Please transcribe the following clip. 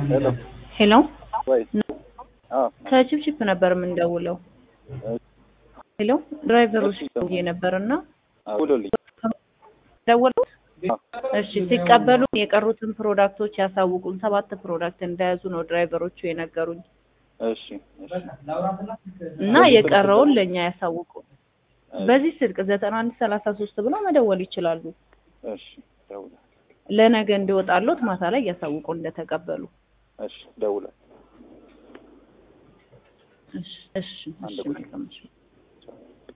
ሄሎ ሄሎ ወይ አዎ ከቺፕቺፕ ነበር የምንደውለው። ሄሎ ድራይቨሮች ደውዬ ነበር እና ደውሎልኝ ደወሉት። አዎ እሺ ሲቀበሉ የቀሩትን ፕሮዳክቶች ያሳውቁን። ሰባት ፕሮዳክት እንደያዙ ነው ድራይቨሮቹ የነገሩኝ እሺ እሺ እና የቀረውን ለእኛ ያሳውቁን። በዚህ ስልክ ዘጠና አንድ ሰላሳ ሶስት ብለው መደወል ይችላሉ። እሺ ደውላለሁ ለነገ እንዲወጣሎት ማታ ላይ ያሳውቁን እንደተቀበሉ። እሺ ደውላለሁ እሺ እሺ እሺ መልካም እሺ